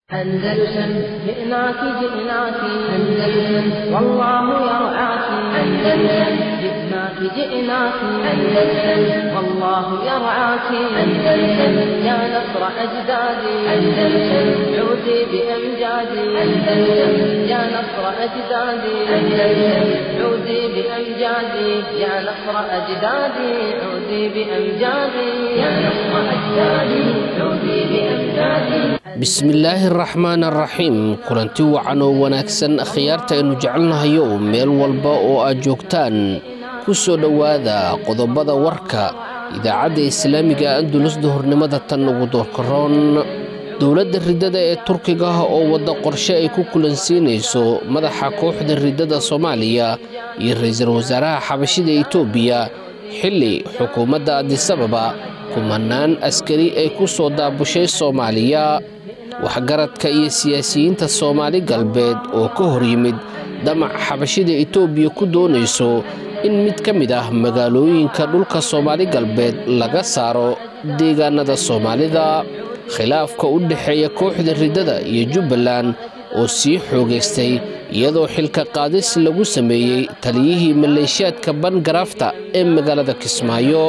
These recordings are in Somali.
أندلسن جئناك جئناك أندلسن والله يرعاك أندلسن جئناك جئناك أندلسن والله يرعاك أندلسن يا نصر أجدادي أندلسن عودي بأمجادي أندلسن يا نصر أجدادي أندلسن عودي بأمجادي يا نصر أجدادي عودي بأمجادي يا نصر أجدادي عودي بأمجادي bismillaahi araxmaan araxiim kulanti wacan oo wanaagsan akhyaarta aynu jecelnahayo meel walba oo aad joogtaan ku soo dhowaada qodobada warka idaacadda islaamiga andulus duhurnimada tan ugu doorkaroon dowladda riddada ee turkiga oo wadda qorshe ay ku kulansiinayso madaxa kooxda riddada soomaaliya iyo ra-iisul wasaaraha xabashida etoobiya xilli xukuumadda adisababa kumanaan askari ay ku soo daabushay soomaaliya waxgaradka iyo siyaasiyiinta soomaali galbeed oo ka hor yimid damac xabashida etoobiya ku doonayso in mid ka mid ah magaalooyinka dhulka soomaali galbeed laga saaro deegaanada soomaalida khilaafka u dhexeeya kooxda riddada iyo jubbaland oo sii xoogaystay iyadoo xilka qaadis lagu sameeyey taliyihii maleeshiyaadka bangaraafta ee magaalada kismaayo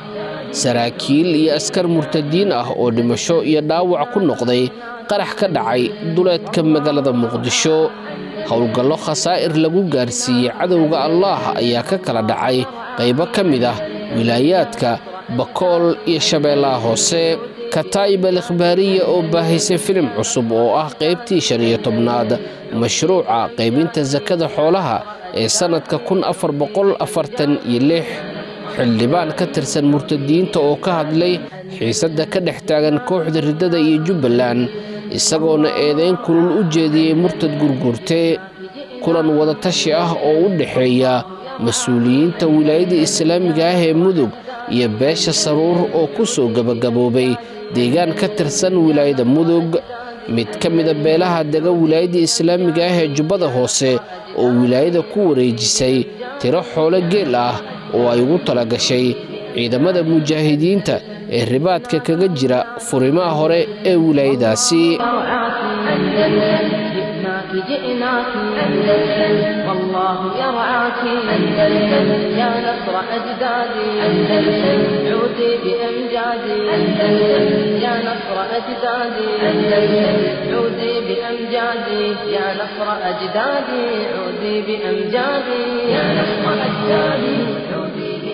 saraakiil iyo askar murtadiin ah oo dhimasho iyo dhaawac ku noqday qarax ka dhacay duleedka magaalada muqdisho howlgallo khasaa'ir lagu gaarsiiyey cadowga allaah ayaa ka kala dhacay qaybo ka mid ah wilaayaadka bakool iyo shabeellaha hoose kataa'ib al ikhbaariya oo baahaysay filim cusub oo ah qaybtii shan iyo tobnaad mashruuca qaybinta sakada xoolaha ee sannadka kun afar boqol afartan iyo lix xildhibaan ka tirsan murtadiinta oo ka hadlay xiisadda ka dhex taagan kooxda riddada iyo jubbaland isagoona eedayn kulul u jeediyey murtad gurgurte kulan wadatashi ah oo u dhexeeya mas-uuliyiinta wilaayada islaamiga ah ee mudug iyo beesha saruur oo ku soo gebagaboobay deegaan ka tirsan wilaayada mudug mid ka mida beelaha dega wilaayada islaamiga ah ee jubbada hoose oo wilaayada ku wareejisay tiro xoolo geel ah oo ay ugu talagashay ciidamada mujaahidiinta ee ribaadka kaga jira furimaha hore ee wilaayadaasi جئناك أندلسن والله يرعاك أندلسن يا نصر أجدادي أندلسن عودي بأمجادي أندلسن يا نصر أجدادي أندلسن عودي بأمجادي يا نصر أجدادي عودي بأمجادي يا نصر أجدادي عودي بأمجادي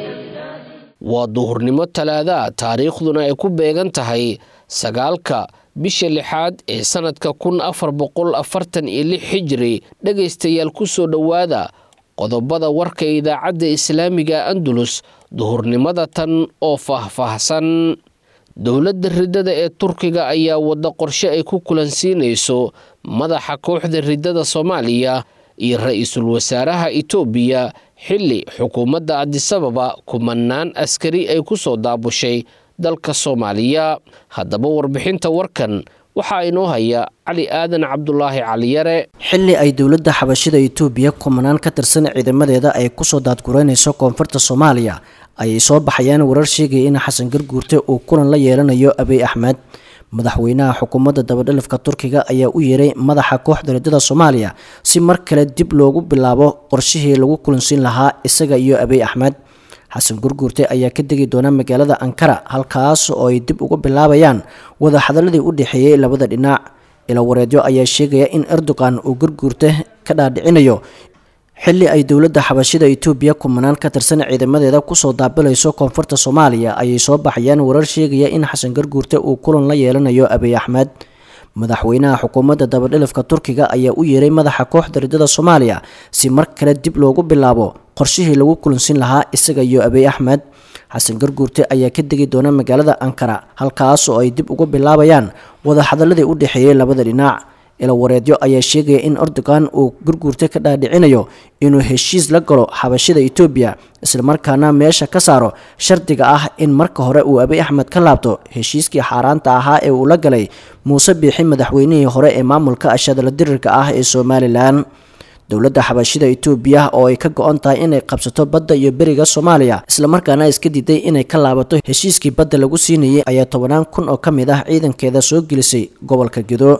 waa duhurnimo talaada taariikhduna ay ku beegan tahay sagaalka bisha lixaad ee sannadka kun afar boqol afartan iyo lix xijiri dhegaystayaal ku soo dhowaada qodobada warka idaacadda islaamiga andulus duhurnimada tan oo faahfaahsan dowladda riddada ee turkiga ayaa wadda qorshe ay ku kulansiinayso madaxa kooxda riddada soomaaliya iyo ra-iisul wasaaraha etoobiya xilli xukuumadda adisababa kumanaan askari ay ku soo daabushay dalka soomaaliya haddaba warbixinta warkan waxaa inoo haya cali aadan cabdulaahi caliyare xilli ay dowladda xabashida etoobiya kumanaan ka tirsan ciidamadeeda ay kusoo daadgureynayso koonfurta soomaaliya ayay soo baxayaan warar sheegaya in xasan garguurte uu kulan la yeelanayo abiy axmed madaxweynaha xukuumadda dabadhalifka turkiga ayaa u yeeray madaxa kooxda riddada soomaaliya si mar kale dib loogu bilaabo qorshihii lagu kulansiin lahaa isaga iyo abiy axmed xasan gurguurte ayaa ka degi doona magaalada ankara halkaas oo ay dib uga bilaabayaan wada hadaladii u dhexeeyey labada dhinac ilawareedyo ayaa sheegaya in erdogan uu gurguurte ka dhaadhicinayo xilli ay dowladda xabashida etoobiya kumanaan ka tirsan ciidamadeeda kusoo daabilayso koonfurta soomaaliya ayay soo baxayaan warar sheegaya in xasan garguurte uu kulan la yeelanayo abiy axmed madaxweynaha xukuumadda dabadhilifka turkiga ayaa u yeeray madaxa kooxda riddada soomaaliya si mar kale dib loogu bilaabo qorshihii lagu kulansin lahaa isaga iyo abiy axmed xasan garguurte ayaa ka degi doona magaalada ankara halkaas oo ay dib uga bilaabayaan wada hadaladii u dhexeeyey labada dhinac ilawareedyo ayaa sheegaya in erdogan uu gurguurte ka dhaadhicinayo inuu heshiis la galo xabashida etoobiya islamarkaana meesha ka saaro shardiga ah in marka hore uu abiy axmed ka laabto heshiiskii xaaraanta ahaa ee uu la galay muuse biixi madaxweynihii hore ee maamulka ashadala dirirka ah ee somalilan dowladda xabashida etoobiya oo ay ka go-on tahay inay qabsato badda iyo beriga soomaaliya islamarkaana iska diiday inay ka laabato heshiiskii badda lagu siinayay ayaa tobanaan kun oo ka mid ah ciidankeeda soo gelisay gobolka gedo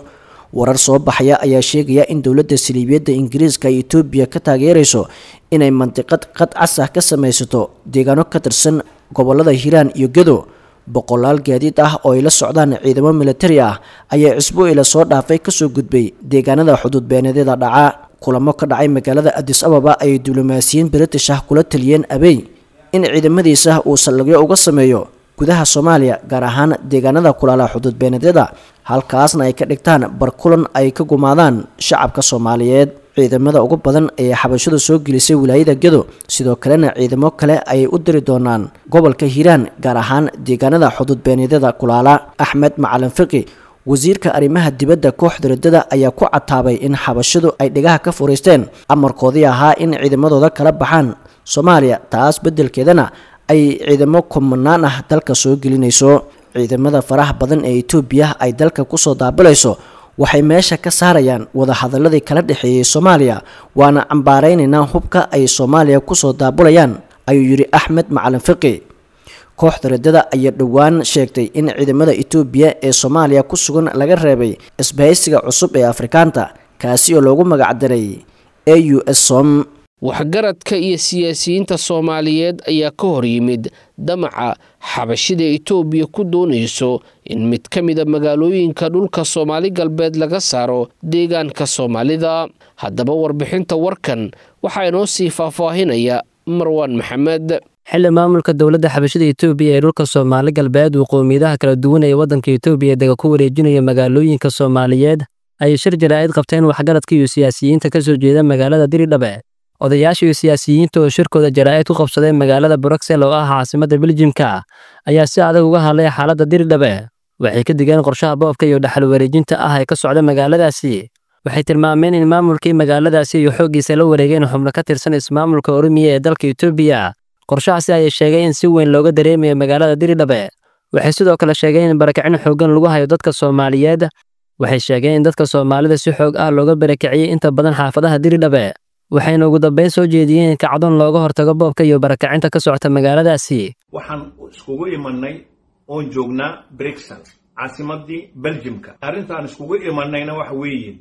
warar soo baxaya ayaa sheegaya in dowladda saliibiyadda ingiriiska ay etoobiya ka taageerayso inay mandiqad qad cas ah ka samaysato deegaano ka tirsan gobolada hiiraan iyo gedo boqolaal gaadiid ah oo ay la socdaan ciidamo militari ah ayaa cisbuucila soo dhaafay kasoo gudbay deegaanada xuduud beenadyada dhaca kulamo ka dhacay magaalada adis ababa ayay diblomaasiyiin british ah kula taliyeen abey in ciidamadiisa uu saldhigyo uga sameeyo gudaha soomaaliya gaar ahaan deegaanada kulaala xuduud beenadyada halkaasna ay ka dhigtaan barkulan ay ka gumaadaan shacabka soomaaliyeed ciidamada ugu badan ee xabashadu soo gelisay wilaayada gedo sidoo kalena ciidamo kale ayay u diri doonaan gobolka hiiraan gaar ahaan deegaanada xuduud beenadyada kulaala axmed macalin fiqi wasiirka arrimaha dibadda kooxda radada ayaa ku cataabay in xabashadu ay dhigaha ka furiisteen amarkoodii ahaa in ciidamadooda kala baxaan soomaaliya taas beddelkeedana ay ciidamo kumanaan ah dalka soo gelinayso ciidamada faraha badan ee etoobiya ay dalka kusoo daabilayso waxay meesha ka saarayaan wadahadaladii kala dhexeeyey soomaaliya waana cambaaraynaynaa hubka ay soomaaliya kusoo daabulayaan ayuu yidhi axmed macalin fiqi kooxda radada ayaa dhowaan sheegtay in ciidamada etoobiya ee soomaaliya ku sugan laga reebay isbahaysiga cusub ee afrikaanta kaasi oo loogu magacdaray a u s som waxgaradka iyo siyaasiyiinta soomaaliyeed ayaa ka hor yimid damaca xabashida etoobiya ku doonayso in mid ka mida magaalooyinka dhulka soomaali galbeed laga saaro deegaanka soomaalida haddaba warbixinta warkan waxaa inoo sii faahfaahinaya marwaan maxamed xili maamulka dowladda xabashida etoobiya ee dhulka soomaali galbeed uu qowmiyadaha kala duwan ee waddanka etoobiya dega ku wareejinaya magaalooyinka soomaaliyeed ayay shir jaraa'id qabteen waxgaradka iyo siyaasiyiinta ka soo jeeda magaalada diridhabe odayaasha iyo siyaasiyiinta oo shirkooda jaraa'id ku qabsadeen magaalada bruxel oo ah caasimadda beljimka ayaa si adag uga hadlay xaaladda diridhabe waxay ka digeen qorshaha boobka iyo dhaxal wareejinta ah ee ka socda magaaladaasi waxay tilmaameen in maamulkii magaaladaasi iyo xooggiisa la wareegeen xubno ka tirsan ismaamulka oromiya ee dalka etoobiya qorshahaasi ayay sheegeen in si weyn looga dareemayo magaalada diridhabe waxay sidoo kale sheegeen in barakicin xooggan lagu hayo dadka soomaaliyeed waxay sheegeen in dadka soomaalida si xoog ah looga barakiciyey inta badan xaafadaha diridhabe waxayna ugu dambayn soo jeediyeen in kacdoon looga hortago boobka iyo barakacinta ka socota magaaladaasi waxaan iskugu imanay oon joognaa brixel caasimadii beljimka arrintaan iskugu imanayna waxa weeye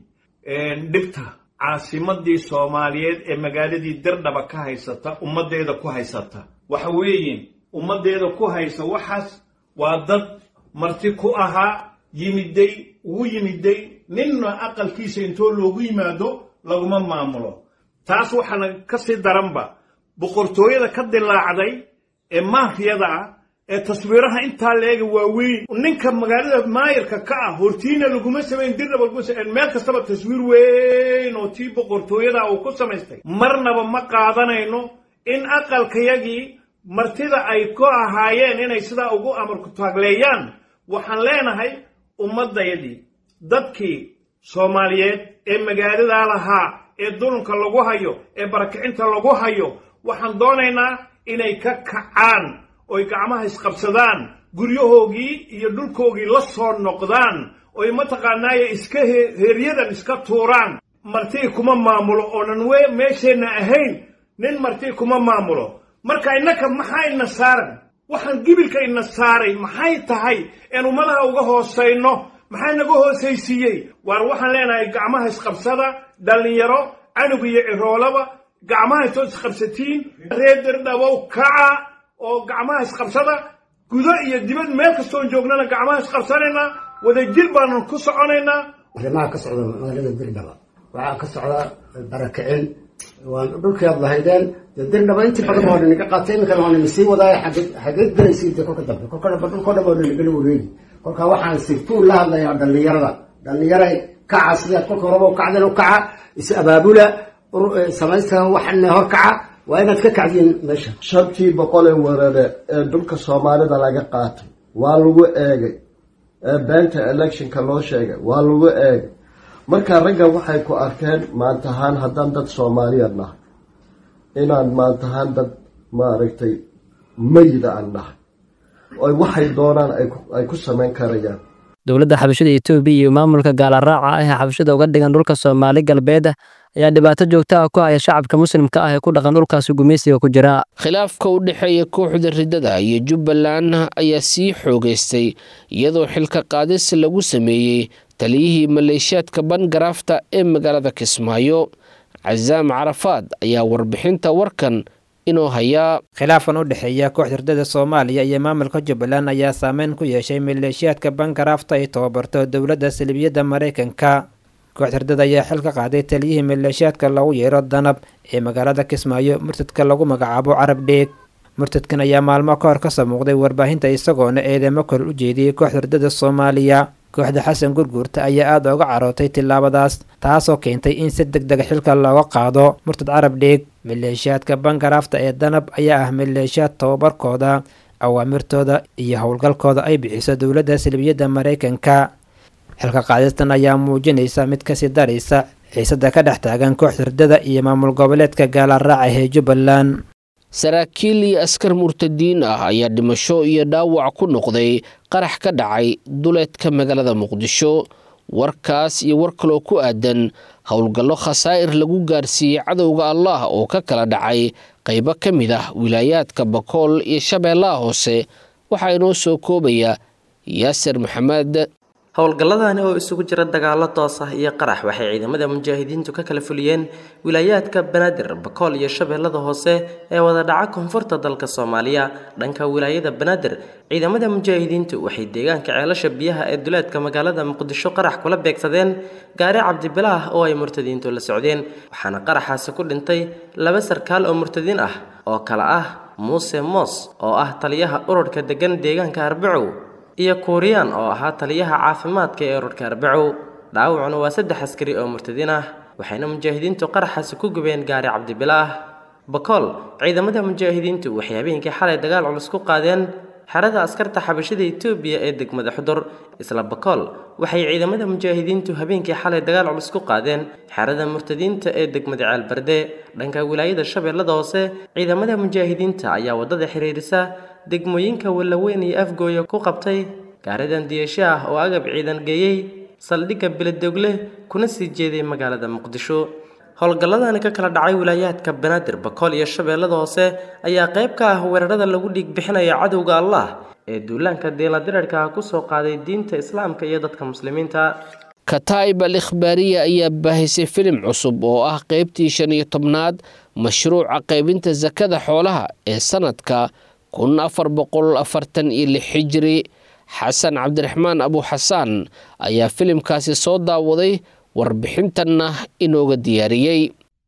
dhibta caasimadii soomaaliyeed ee magaaladii dirdhaba ka haysata ummaddeeda ku haysata waxa weeye ummaddeeda ku haysa waxaas waa dad marti ku ahaa yimiday ugu yimiday ninna aqalkiisa intoo loogu yimaado laguma maamulo taas waxaana ka sii daranba boqortooyada ka dilaacday ee maafiyada ah ee taswiiraha intaa leega waaweyn ninka magaalada maayirka ka ah hortiina laguma samayn dirnaba meel kastaba taswiir weyn oo tii boqortooyada uu ku samaystay marnaba ma qaadanayno in aqalkayagii martida ay ku ahaayeen inay sidaa ugu amarku taagleeyaan waxaan leenahay ummaddayadii dadkii soomaaliyeed ee magaaladaa lahaa ee dulunka lagu hayo ee barakicinta lagu hayo waxaan doonaynaa inay ka kacaan oy gacmaha isqabsadaan guryahoogii iyo dhulkoogii la soo noqdaan oy mataqaanaaye iska heeryadan iska tuuraan martii kuma maamulo oonan we meesheenna ahayn nin martii kuma maamulo marka innaka maxaa ina saaran waxaan gibilka ina saaray maxay tahay een ummadaha uga hoosayno maxaa naga hoosaysiiyey waar waxaan leenahay gacmaha isqabsada dhallinyaro canug iyo ciroolaba gacmaha intood isqabsatiin reer dirdhabow kaca oo gacmaha isqabsada gudo iyo dibad meel kastoon joognana gacmaha isqabsanaynaa wadajir baanan ku soconaynaa arrimaha ka socda magaalada dirdhaba waxaa ka socda barakicin waan dhulkeed lahaydeen dee dirdhaba intii badan oo dhan iga qaatay iminkana waa sii wadaaya xageed gelaysiin dee kolka dambe kolka dhanba dhulkoo dhan oo dhan igala wareegi kolka waxaan sirtuun la hadlayaa dhallinyarada dhallinyaray kaca sidaad kolka horeba u kacdeen u kaca is abaabula samaysta waxana hor kaca waa inaad ka kacdiin meesha shantii boqolee weerare ee dhulka soomaalida laga qaatay waa lagu eegay ee beenta electionka loo sheegay waa lagu eegay marka ragga waxay ku arkeen maantahaan haddaan dad soomaaliya nahay inaan maantahaan dad maaragtay mayida aan nahay oy waxay doonaan ay ku samayn karayaan dowladda xabashada etoobiya iyo maamulka gaalaraaca ah ee xabashada uga dhigan dhulka soomaali galbeed ayaa dhibaato joogto ah ku haya shacabka muslimka ah ee ku dhaqan dhulkaasi gumaysiga ku jira khilaafka u dhexeeya kooxda riddada iyo jubbaland ayaa sii xoogaystay iyadoo xilka qaadis lagu sameeyey taliyihii maleeshiyaadka bangaraafta ee magaalada kismaayo casaam carafaad ayaa warbixinta warkan inoo hayaa khilaafkan u dhexeeya kooxda riddada soomaaliya iyo maamulka jubbaland ayaa saameyn ku yeeshay maleeshiyaadka bangaraafta ay tababarto dowladda salibiyadda maraykanka kooxda riddada ayaa xil ka qaaday taliyihii maleeshiyaadka lagu yeero danab ee magaalada kismaayo murtadka lagu magacaabo carab dheeg murtadkan ayaa maalmo ka hor kasoo muuqday warbaahinta isagoona eedeymo kor u jeediyey kooxda riddada soomaaliya kooxda xasan gurguurta ayaa aada uga carootay tillaabadaas taasoo keentay in si deg dega xilka looga qaado murtad carab dheeg maleeshiyaadka bangaraafta ee danab ayaa ah maleeshiyaad tababarkooda awaamirtooda iyo howlgalkooda ay bixiso dowladda salibiyadda maraykanka xilka qaadistan ayaa muujinaysa mid kasii daraysa xiisada ka dhex taagan kooxda riddada iyo maamul goboleedka gaalaraaca ee jubbaland saraakiil iyo askar murtadiin ah ayaa dhimasho iyo dhaawac ku noqday qarax ka dhacay duleedka magaalada muqdisho warkaas iyo war kaloo ku aadan howlgallo khasaa'ir lagu gaarsiiyey cadowga allah oo ka kala dhacay qaybo ka mid ah wilaayaadka bakool iyo shabeellaha hoose waxaa inoo soo koobaya yaasir maxamed howlgalladani oo isugu jira dagaallo toos ah iyo qarax waxay ciidamada mujaahidiintu ka kala fuliyeen wilaayaadka banaadir bakool iyo shabeellada hoose ee wada dhaca koonfurta dalka soomaaliya dhanka wilaayada banaadir ciidamada mujaahidiintu waxay deegaanka ceelasha biyaha ee duleedka magaalada muqdisho qarax kula beegsadeen gaari cabdibilaah oo ay murtadiintu la socdeen waxaana qaraxaasi ku dhintay laba sarkaal oo murtadiin ah oo kale ah muuse moos oo ah taliyaha ururka degan deegaanka arbacow iyo kuuriyaan oo ahaa taliyaha caafimaadka ee ururka arbacow dhaawacuna waa saddex askari oo murtadiin ah waxayna mujaahidiintu qaraxaasi ku gubeen gaari cabdibilaah bakool ciidamada mujaahidiintu waxay habeenkii xalay dagaal culus ku qaadeen xerada askarta xabashada etoobiya ee degmada xudur isla bakool waxay ciidamada mujaahidiintu habeenkii xalay dagaal culus ku qaadeen xerada murtadiinta ee degmada ceelbarde dhanka wilaayada shabeellada hoose ciidamada mujaahidiinta ayaa waddada xiriirisa degmooyinka wallaweyn iyo afgooya ku qabtay gaaridan diyasho ah oo agab ciidan geeyey saldhigga beledogle kuna sii jeeday magaalada muqdisho howlgalladani ka kala dhacay wilaayaadka banaadir bakool iyo shabeellada hoose ayaa qayb ka ah weerarada lagu dhiig bixinaya cadowga allah ee duulaanka deeladirarka ah kusoo qaaday diinta islaamka iyo dadka muslimiinta kataa'ib al ikhbaariya ayaa baahisay filim cusub oo ah qaybtii shan iyo tobnaad mashruuca qaybinta sakada xoolaha ee sanadka kun afar boqol afartan iyo lix xijiri xasan cabdiraxmaan abuxasaan ayaa filimkaasi soo daawaday warbixintanna inooga diyaariyey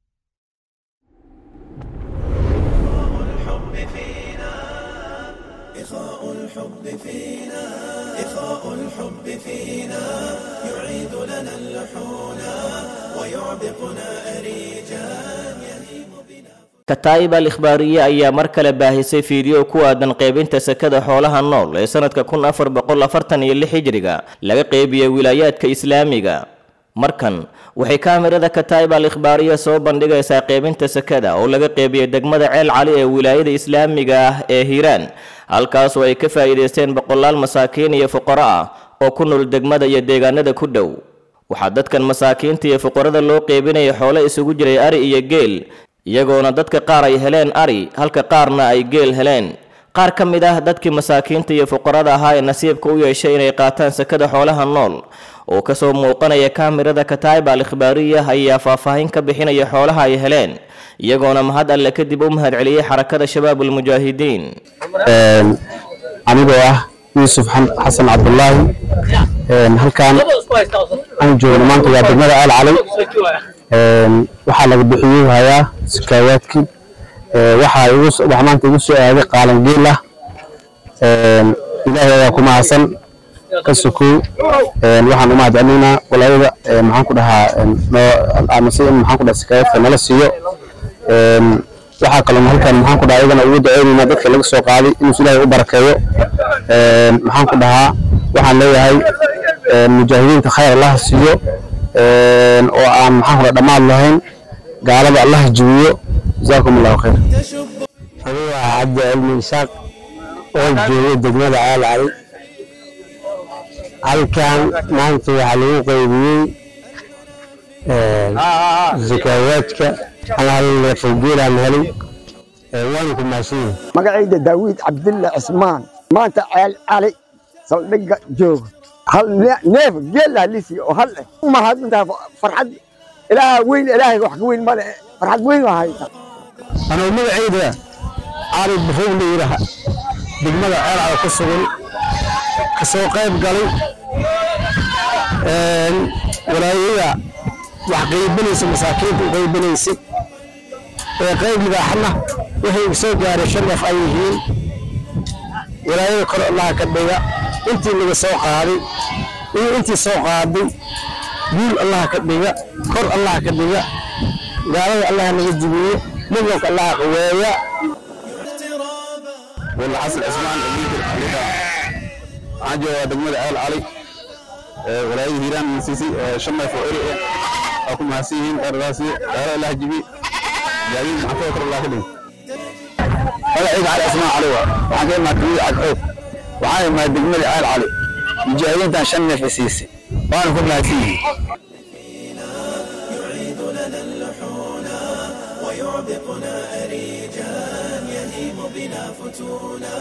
kataa'ib al ikhbaariye ayaa mar kale baahisay fiideo ku aadan qaybinta sakada xoolaha nool ee sanadka kun afar boqol afartan iyo lix hijriga laga qeybiyey wilaayaadka islaamiga markan waxay kaamirada kataa'ib al ikhbaariya soo bandhigaysaa qaybinta sakada oo laga qeybiyey degmada ceel cali ee wilaayada islaamiga ah ee hiiraan halkaasoo ay ka faa'iidaysteen boqolaal masaakiin iyo fuqaro ah oo ku nool degmada iyo deegaanada ku dhow waxaa dadkan masaakiinta iyo fuqarada loo qeybinaya xoolo isugu jiray ari iyo geel iyagoona dadka qaar ay heleen ari halka qaarna ay geel heleen qaar ka mid ah dadkii masaakiinta iyo fuqarada ahaa ee nasiibka u yeeshay inay qaataan sakada xoolaha nool oo kasoo muuqanaya kaamirada kataa'ib al ikhbaariya ayaa faahfaahin ka bixinaya xoolaha ay heleen iyagoona mahad alle kadib u mahad celiyey xarakada shabaab ulmujaahidiin anigoo ah yuusuf xasan cabdulaahi halkaan aan joogno maanta waa degmada aal cali waxaa laga bixiyey hayaa sakaawaadkii waxaa maanta igu soo aaday qaalan geel ah ilaahay ayaa ku mahadsan ka sokow waxaan u mahad celinaynaa walaayada maxaan ku dhahaa amase in maxaan ku dhaha sakaawaadka nala siiyo waxaa kaloo halkan maxaan ku dhahaa iyagana ugu duceynaynaa dadka laga soo qaaday inuu ilaahay u barakeeyo maxaan ku dhahaa waxaan leeyahay mujaahidiinta khayr allaha siiyo oo aan maxaan ku dhaha dhammaad lahayn gaalada allaha jibiyo jazaakum allahu khayr anigu waa cabdi cilmi isaaq oo jooga degmada caal cali halkan maanta waxaa lagu qaybiyey zakaawaadka hal qowgeelaan helay waana ku mahadsanyihin magacayda daawid cabdille cismaan maanta ceel cali saldhigga jooga hal neef geelaa lisi oo hal eh umahadintaa farxad ilaaha weyn ilaahay wax ka weyn male farxad weyn waa hayta anuu magacayda cali buruug la yidhaaha degmada ceelcada ku sugan ka soo qayb galay walaayada wax qaybinaysa masaakiinta u qaybinaysay ee qayb libaaxna waxay igu soo gaaray shan neef ay yihiin walaayada kor allaha ka dhiga intii laga soo qaaday iyo intii soo qaaday guul allaha ka dhiga kor allaha ka dhiga gaalada allaha naga jibiye midnanka allaha qaweeya والحسن عثمان أبيك الحليقة عاجي دقمة عيال علي ولاي هيران من سيسي شمع فوئري أكو محسيين أرغاسي أرى الله جبي جايين محفوظ الله كله هذا عيد على اسماء عليها وحاجة ما كبير على الحوف وحاجة ما دقمة عيال علي مجاهدين تان شمع في سيسي وأنا كل محسيين يعيد لنا اللحون ويعبقنا أريجا يهيم بنا فتونا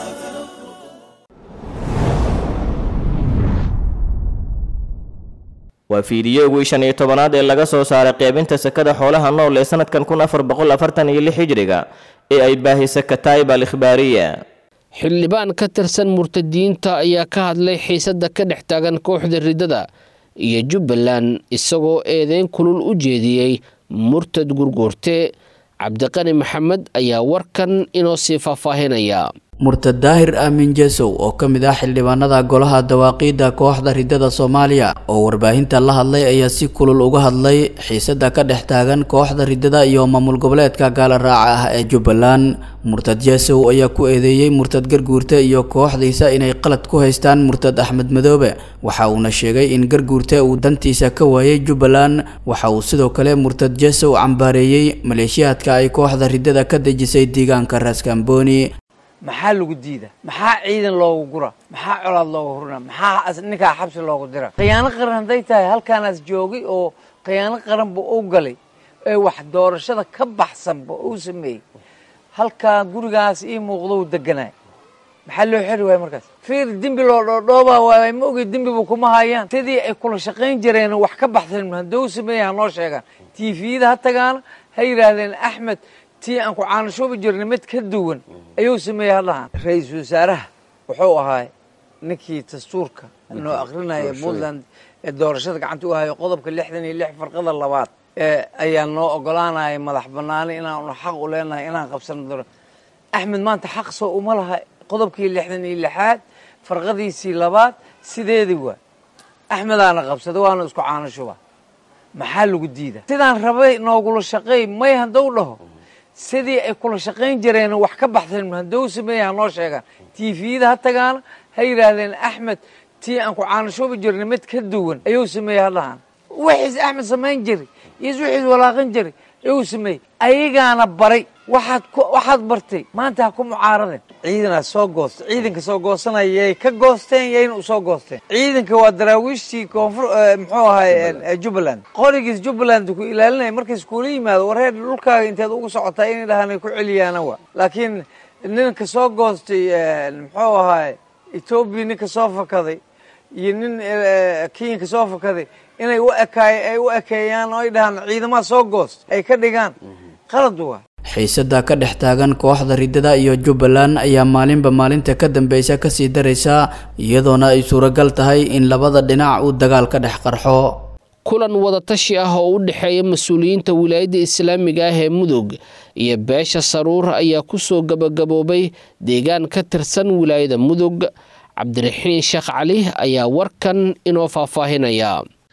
waa fiidiyowgii shan iyo tobanaad ee laga soo saaray qeybinta sakada xoolaha nool ee sanadkan kun afar boqol afartan iyo lix hijriga ee ay baahisay kataib al ikhbaariya xildhibaan ka tirsan murtadiyiinta ayaa ka hadlay xiisadda ka dhex taagan kooxda riddada iyo jubbaland isagoo eedeyn kulul u jeediyey murtad gurguurte cabdiqani maxamed ayaa warkan inoo sii faahfaahinaya murtad daahir aamin jesow oo ka mid ah xildhibaanada golaha dawaaqiidda kooxda riddada soomaaliya oo warbaahinta la hadlay ayaa si kulul uga hadlay xiisada ka dhex taagan kooxda riddada iyo maamul goboleedka gaala raaca ah ee jubbaland murtad jesow ayaa ku eedeeyey murtad garguurte iyo kooxdiisa inay qalad ku haystaan murtad axmed madoobe waxa uuna sheegay in garguurte uu dantiisa ka waayay jubbaland waxa uu sidoo kale murtad jesow cambaareeyey maleeshiyaadka ay kooxda riddada ka dejisay deegaanka raaskambooni maxaa lagu diida maxaa ciidan loogu gura maxaa colaad loogu hurina maxaa ninkaa xabsi loogu dira khiyaano qaran hadday tahay halkaanaas joogay oo khiyaano qaranba u galay ee wax doorashada ka baxsanba uu sameeyey halkaa gurigaas ii muuqdou deganaay maxaa loo xeri waaya markaas fiir dembi loo dhoodhoobaa waay ma ogey dembiba kuma hayaan sidii ay kula shaqayn jireen wax ka baxsan haddou sameeya ha noo sheegaan tviyada ha tagaana ha yidhaahdeen axmed tii aan ku caanashoobi jirnay mid ka duwan ayuu sameeyey hadhahaan ra-iisul wasaaraha wuxuu ahaa ninkii dastuurka noo akrinaya puntland ee doorashada gacanta u hayo qodobka lixdan iyo lix farqada labaad ee ayaa noo ogolaanaya madax banaani inaanu xaq u leenahay inaan qabsano doora axmed maanta xaq soo uma laha qodobkii lixdan iyo lixaad farqadiisii labaad sideedii waa axmedaana qabsaday waana isku caanashuba maxaa lagu diida sidaan rabay noogula shaqeey may haddou dhaho sidii ay kula shaqayn jireen wax ka baxsan haddou sameeya ha noo sheegaan tviyada ha tagaana ha yidhaahdeen axmed tii aan ku caanashoobi jirnay mid ka duwan ayuu sameeyey hadhahaan wixiis axmed samayn jiray iyo wixiis walaaqan jiray ayuu sameeyey ayagaana baray waxaad waxaad bartay maanta ha ku mucaaradeen ciidanaa soo goosta ciidanka soo goosanaya yay ka goosteen yayna u soo goosteen ciidanka waa daraawiishtii koonfur muxuu ahay jubbaland qorigiis jubbaland ku ilaalinaya markays kuula yimaado wareer dhulkaaga inteed ugu socotaa inay dhahaan ay ku celiyaana waa laakiin ninka soo goostay muxuu ahay etoobiya ninka soo fakaday iyo nin kenyanka soo fakaday inay u ekaay ay u ekeeyaan oo ay dhahaan ciidamaha soo goost ay ka dhigaan qalad waa xiisada ka dhex taagan kooxda riddada iyo jubbaland ayaa maalinba maalinta ka dambeysa kasii daraysa iyadoona ay suuragal tahay in labada dhinac uu dagaal ka dhex qarxo kulan wadatashi ah oo u dhexeeya mas-uuliyiinta wilaayadda islaamiga ah ee mudug iyo beesha saruur ayaa kusoo gabagaboobay deegaan ka tirsan wilaayada mudug cabdiraxiin sheekh cali ayaa warkan inoo faahfaahinaya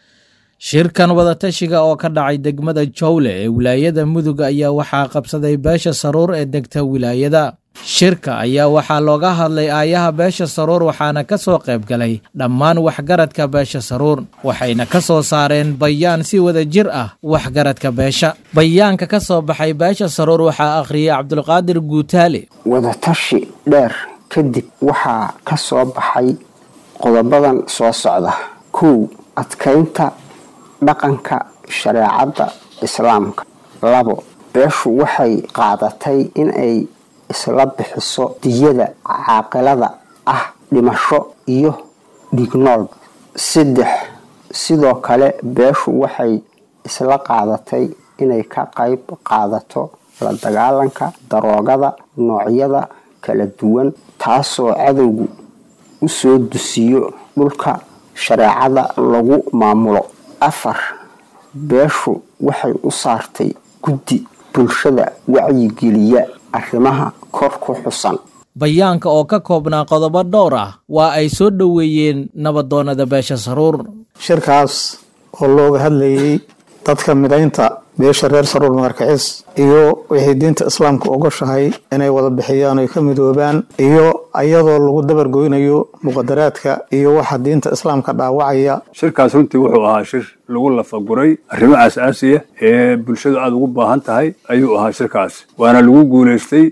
shirkan wadatashiga oo ka dhacay degmada jowle ee wilaayada mudug ayaa waxaa qabsaday beesha saruur ee degta wilaayada shirka ayaa waxaa looga hadlay aayaha beesha saruur waxaana ka soo qayb galay dhammaan waxgaradka beesha saruur waxayna ka soo saareen bayaan si wada jir ah waxgaradka beesha bayaanka ka soo baxay beesha saruur waxaa akhriyay cabdulqaadir guutaale wadatashi dheer kadib waxaa ka soo baxay qodobadan soo socda kow adkaynta dhaqanka shareecadda islaamka labo beeshu waxay qaadatay in ay isla bixiso diyada caaqilada ah dhimasho iyo dhignool saddex sidoo kale beeshu waxay isla qaadatay inay ka qayb qaadato la dagaalanka daroogada noocyada kala duwan taasoo cadowgu u soo dusiyo dhulka shareecada lagu maamulo afar beeshu waxay u saartay guddi bulshada wacyigeliya arrimaha kor ku xusan bayaanka oo ka koobnaa qodobo dhowr ah waa ay soo dhoweeyeen nabadoonada beesha saruur shirkaas oo looga hadlayay dadka midaynta beesha reer saruur magarkacis iyo wixii diinta islaamka ogoshahay inay wada bixiyaan oy ka midoobaan iyo ayadoo lagu dabargoynayo muqadaraadka iyo waxa diinta islaamka dhaawacaya shirkaas runtii wuxuu ahaa shir lagu lafaguray arrimo aasaasiya ee bulshadu aada ugu baahan tahay ayuu ahaa shirkaas waana lagu guulaystay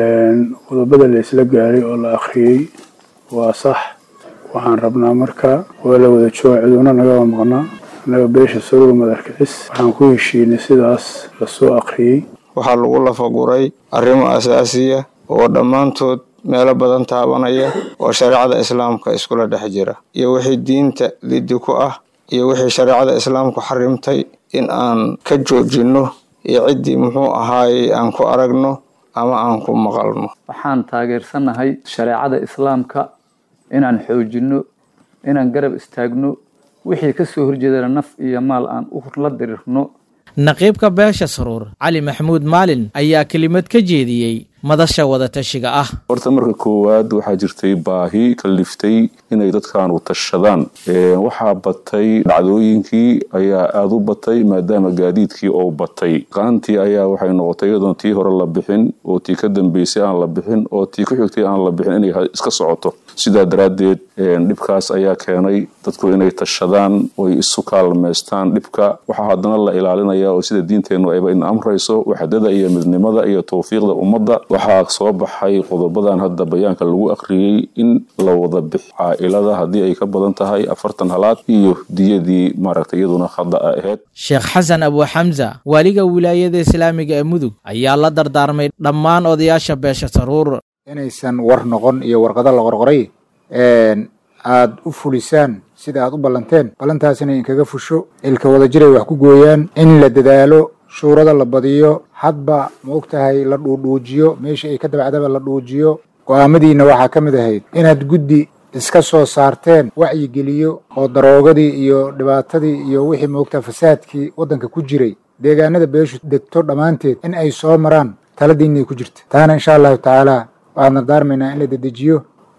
qodobada la isla gaaray oo la akhriyey waa sax waxaan rabnaa marka waa la wada jooga ciduuna nagaba maqnaa annaga beesha saruur madarkicis waxaan ku heshiinay sidaas lasoo akhriyey waxaa lagu lafaguray arrimo asaasiya oo dhammaantood meelo badan taabanaya oo shareecada islaamka iskula dhex jira iyo wixii diinta liddi ku ah iyo wixii shareecada islaamku xarimtay in aan ka joojinno iyo ciddii muxuu ahaayey aan ku aragno ama aan ku maqalno waxaan taageersanahay shareecada islaamka inaan xoojinno inaan garab istaagno wixii ka soo horjeedana naf iyo maal aan u la dirirno naqiibka beesha saruur cali maxamuud maalin ayaa kelimad ka jeediyey madasha wadatashiga ah horta marka koowaad waxaa jirtay baahi kaliftay inay dadkaanu tashadaan waxaa batay dhacdooyinkii ayaa aada u batay maadaama gaadiidkii oo batay qaantii ayaa waxay noqotay iyadoon tii hore la bixin oo tii ka dambeysay aan la bixin oo tii ku xigtay aan la bixin inay iska socoto sidaa daraaddeed dhibkaas ayaa keenay dadku inay tashadaan oy isu kaalmaystaan dhibka waxaa haddana la ilaalinaya oo sida diinteennu ayba in amrayso waxdada iyo midnimada iyo tawfiiqda ummadda waxaa soo baxay qodobadan hadda bayaanka lagu akhriyey in la wada bix caailada haddii ay ka badan tahay afartan halaad iyo diyadii maaragtay iyaduna khada a ahayd sheekh xasan abu xamsa waaliga wilaayada islaamiga ee mudug ayaa la dardaarmay dhammaan odayaasha beesha saruur inaysan war noqon iyo warqado la qorqoray aad u fulisaan sida aad u ballanteen ballantaasina inkaga fusho ilka wadajiray wax ku gooyaan in la dadaalo shuurada la badiyo hadba ma og tahay la dhuudhuujiyo meesha ay ka dabacdaba la dhuujiyo go-aamadiina waxaa ka mid ahayd inaad guddi iska soo saarteen wacyigeliyo oo daroogadii iyo dhibaatadii iyo wixii maogtaha fasaadkii waddanka ku jiray deegaanada beeshu degto dhammaanteed in ay soo maraan taladiinay ku jirta taana insha allahu tacaala waxaan dardaarmaynaa in la dedejiyo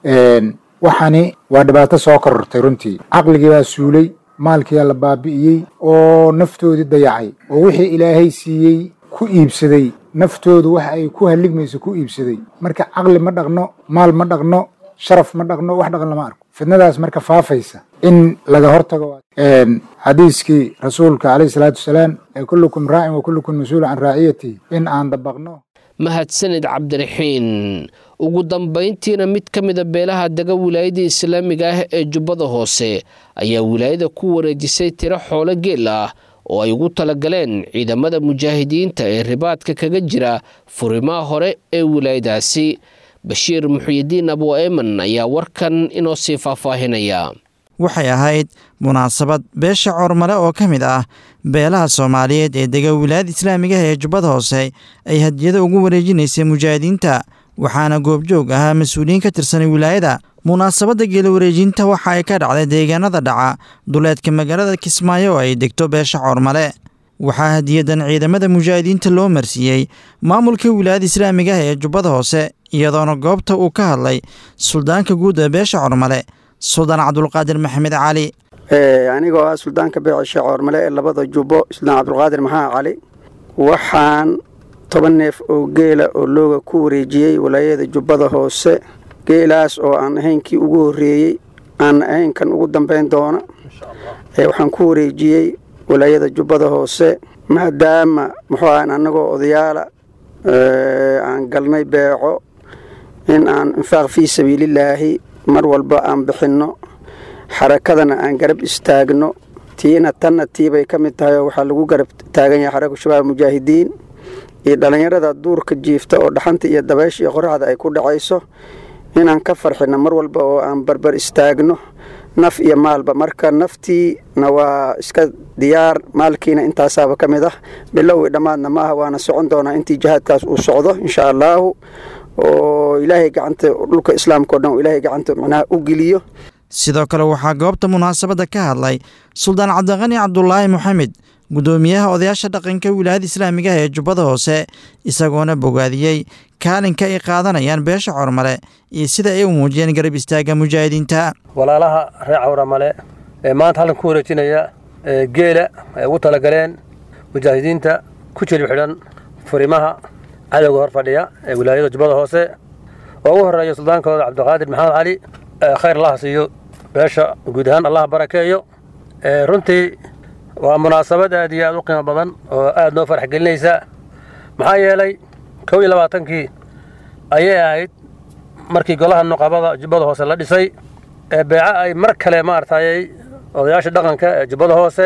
waxani waa dhibaato soo korortay runtii caqligii baa suulay maalkiyaa la baabi'iyey oo naftoodii dayacay oo wixii ilaahay siiyey ku iibsaday naftoodu wax ay ku halligmayso ku iibsaday marka caqli ma dhaqno maal ma dhaqno sharaf ma dhaqno wax dhaqan lama arko fidnadaas marka faafaysa in laga hortago xadiiskii rasuulka calayhi salaatu wasalaam ee kullukum raacin wa kullukum mas-uul can raaciyatihi in aan dabaqno mahadsanid cabdiraxiin ugu dambayntiina mid ka mida beelaha dega wilaayada islaamiga ah ee jubbada hoose ayaa wilaayada ku wareejisay tiro xoolo geel ah oo ay ugu talagaleen ciidamada mujaahidiinta ee ribaadka kaga jira furimaha hore ee wilaayadaasi bashiir muxuyidiin abu eeman ayaa warkan inoo sii faahfaahinaya waxay ahayd munaasabad beesha coormale oo ka mid ah beelaha soomaaliyeed ee dega wilaayada islaamiga ah ee jubbada hoose ay hadiyado ugu wareejinaysay mujaahidiinta waxaana goobjoog ahaa mas-uuliyiin ka tirsanay wilaayada munaasabadda geela wareejinta waxa ay ka dhacday deegaanada dhaca duleedka magaalada kismaayo oo ay degto beesha coormale waxaa hadiyadan ciidamada mujaahidiinta loo marsiiyey maamulka wilaayada islaamiga ah ee jubbada hoose iyadoona goobta uu ka hadlay suldaanka guud ee beesha coormale suldaan cabdulqaadir maxamed cali anigoo ah suldaanka beecisha coormale ee labada jubbo suldaan cabdulqaadir maxamed cali waxaan toban neef oo geela oo looga ku wareejiyey walaayada jubbada hoose geelaas oo aan ahayn kii ugu horreeyey aan ahayn kan ugu dambayn doona waxaan ku wareejiyey walaayada jubbada hoose maadaama muxuu aha annagoo odayaala aan galnay beeco in aan infaaq fii sabiilillaahi mar walba aan bixinno xarakadana aan garab istaagno tiina tanna tiibay ka mid tahay oo waxaa lagu garab taagan yahay xaragu shabaab mujaahidiin iyo dhallinyarada duurka jiifta oo dhaxanta iyo dabaysha iyo qoraxda ay ku dhacayso inaan ka farxino mar walba oo aan barbar istaagno naf iyo maalba marka naftiina waa iska diyaar maalkiina intaasaaba ka mid ah bilow i dhammaadna ma aha waana socon doonaa intii jihaadkaas uu socdo insha allaahu oo ilaahay gacanta dhulka islaamka o dhan ilaahay gacanta macnaha u geliyo sidoo kale waxaa goobta munaasabadda ka hadlay suldaan cabdiqani cabdulaahi moxamed guddoomiyaha odayaasha dhaqanka wilaayada islaamiga ee jubbada hoose isagoona bogaadiyey kaalinka ay qaadanayaan beesha cormale iyo sida ay u muujiyeen garab istaagga mujaahidiinta walaalaha reer cawramale ee maanta halkan ku wareejinaya geela ay ugu talagaleen mujaahidiinta ku jilib xidhan furimaha cadowga hor fadhiya ee wilaayada jubbada hoose oo ugu horreeya suldaankooda cabdiqaadir maxamed cali khayr allaha siiyo beesha guud ahaan allah barakeeyo runtii waa munaasabad aad iyo aad u qiimo badan oo aad noo farax gelinaysa maxaa yeelay kow iyo labaatankii ayay ahayd markii golaha nuqabada jubbada hoose la dhisay ee beeco ay mar kale maaragtayay odayaasha dhaqanka ee jubbada hoose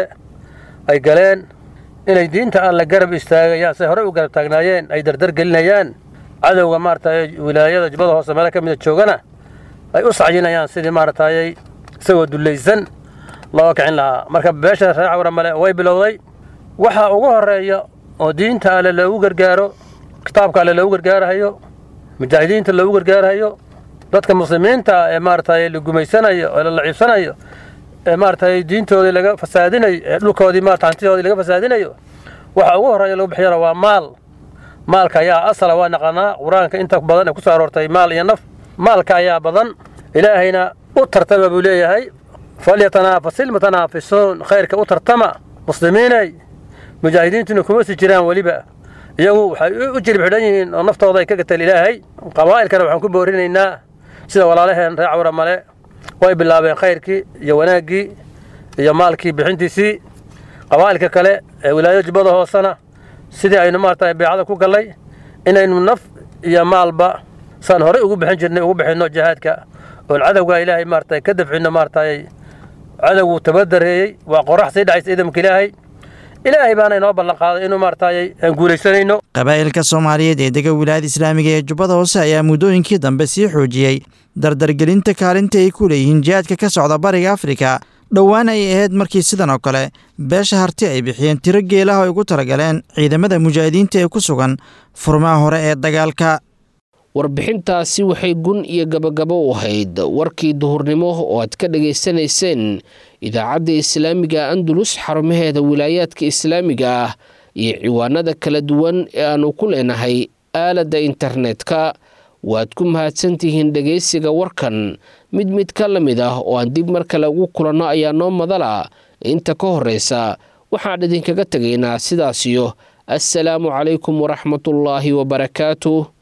ay galeen inay diinta aan la garab istaagayaan say horey u garab taagnaayeen ay dardar gelinayaan cadowga maaragtay wilaayada jubbada hoose meelo ka mida joogana ay u sacyinayaan sidii maaragtayay isagoo dullaysan loo kicin lahaa marka beesha reer cawramale way bilowday waxa ugu horeeya oo diinta alle loogu gargaaro kitaabka alle loogu gargaarahayo mujaahidiinta loogu gargaarahayo dadka muslimiinta ee maaragtay la gumaysanayo ee la laciibsanayo ee maaragtay diintoodii laga fasaadinayo ee dhulkoodii maarata hantidoodii laga fasaadinayo waxa ugu horeeya lagu bixiyana waa maal maalka ayaa asala waa naqanaa qur-aanka inta badan ee ku soo aroortay maal iyo naf maalka ayaa badan ilaahayna u tartama buu leeyahay falyatanaafasil ilmutanaafisuun khayrka u tartama muslimiinay mujaahidiintuna kuma si jiraan weliba iyagu waxay u jilib xidhan yihiin oo naftooda ay ka gateen ilaahay qabaa'ilkana waxaan ku boorinaynaa sida walaalaheen reer cawra male way bilaabeen khayrkii iyo wanaaggii iyo maalkii bixintiisii qabaa'ilka kale ee wilaayada jubbada hoosena sidii aynu maarata beecada ku gallay inaynu naf iyo maalba saan horey ugu bixin jirnay ugu bixinno jihaadka oon cadowga ilaahay maarata ka dafcinno maaratay cadowgu tabadareeyey waa qorax sii dhacaysa ciidamka ilaahay ilaahay baana inoo ballan qaaday inuu maaragtay aan guulaysanayno qabaa'ilka soomaaliyeed ee dega wilaayada islaamiga ee jubbada hoose ayaa muddooyinkii dambe sii xoojiyey dardargelinta kaalinta ay ku leeyihiin jihaadka ka socda bariga afrika dhowaan ay ahayd markii sidan oo kale beesha harti ay bixiyeen tiro geelaha ay ugu talagaleen ciidamada mujaahidiinta ee ku sugan furmaha hore ee dagaalka warbixintaasi waxay gun iyo gabagabo u ahayd warkii duhurnimo oo aad ka dhagaysanayseen idaacadda islaamiga andalus xarumaheeda wilaayaadka islaamiga ah iyo ciwaanada kala duwan ee aanu ku leenahay aaladda internetka waad ku mahadsantihiin dhegaysiga warkan mid mid ka la mid ah oo aan dib mar kale ugu kulanno ayaa noo madala inta ka horreysa waxaan idinkaga tegaynaa sidaasiyo assalaamu calaykum waraxmatullaahi wabarakaatu